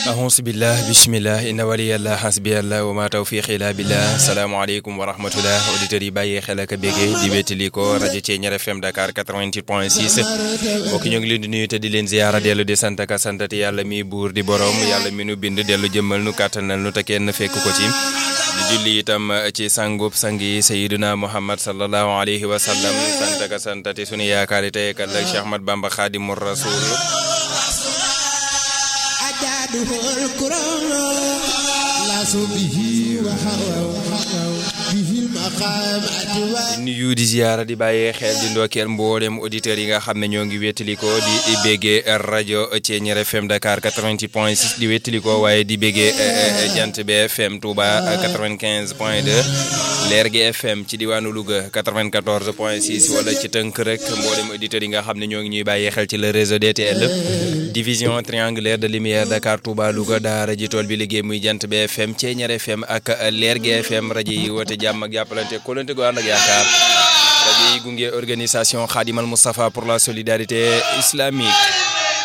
ahousu billah bisimillah inna waliyallah hasbiyallah wa ma tawfiqi illa billah salaamaaleykum wa rahmatullah auditeurs yi bàyyee xel ak béggee di wétali ko rajo Thiéniere FM Dakar 88 point 6 mbokk ñoo ngi leen di nuyu te di leen ziyaara dellu di sant ak santati yàlla mi buur di borom yàlla mi nu bind dellu jëmmal nu kàttanal nu te kenn fekk ko ci di julli itam ci sangub sang yi sayiduna muhammad sallallahu alayhi wa sallam sant ak santati sunu yaakaari tey ak ëllëg Cheikh Ahmad Bamba Xaadimu Rasul nuyu di ziyaara di bàyyee xel di ndokkeel mboolem auditeurs yi nga xam ne ñoo ngi wéttaliko di béggee rajo Thiéniere FM Dakar 88 point 6 di wéttaliko waaye di béggee jant bi FM Touba 95 point 2 leer gi FM ci diwaanu Louga 94 point 6 wala ci tënk rek mboolem auditeurs yi nga xam ne ñoo ngi ñuy bàyyee xel ci le réseau DTL division triangulaire de lumière Dakar Touba Louga daara ji tool bi liggéey muy jant bi FM Thiéniere FM ak leer gi FM rajo yi woote jàmm ak jàppalante kolante gu ànd ak yaakaar rajo yi gunge organisation Khadimal Moustapha pour la solidarité islamique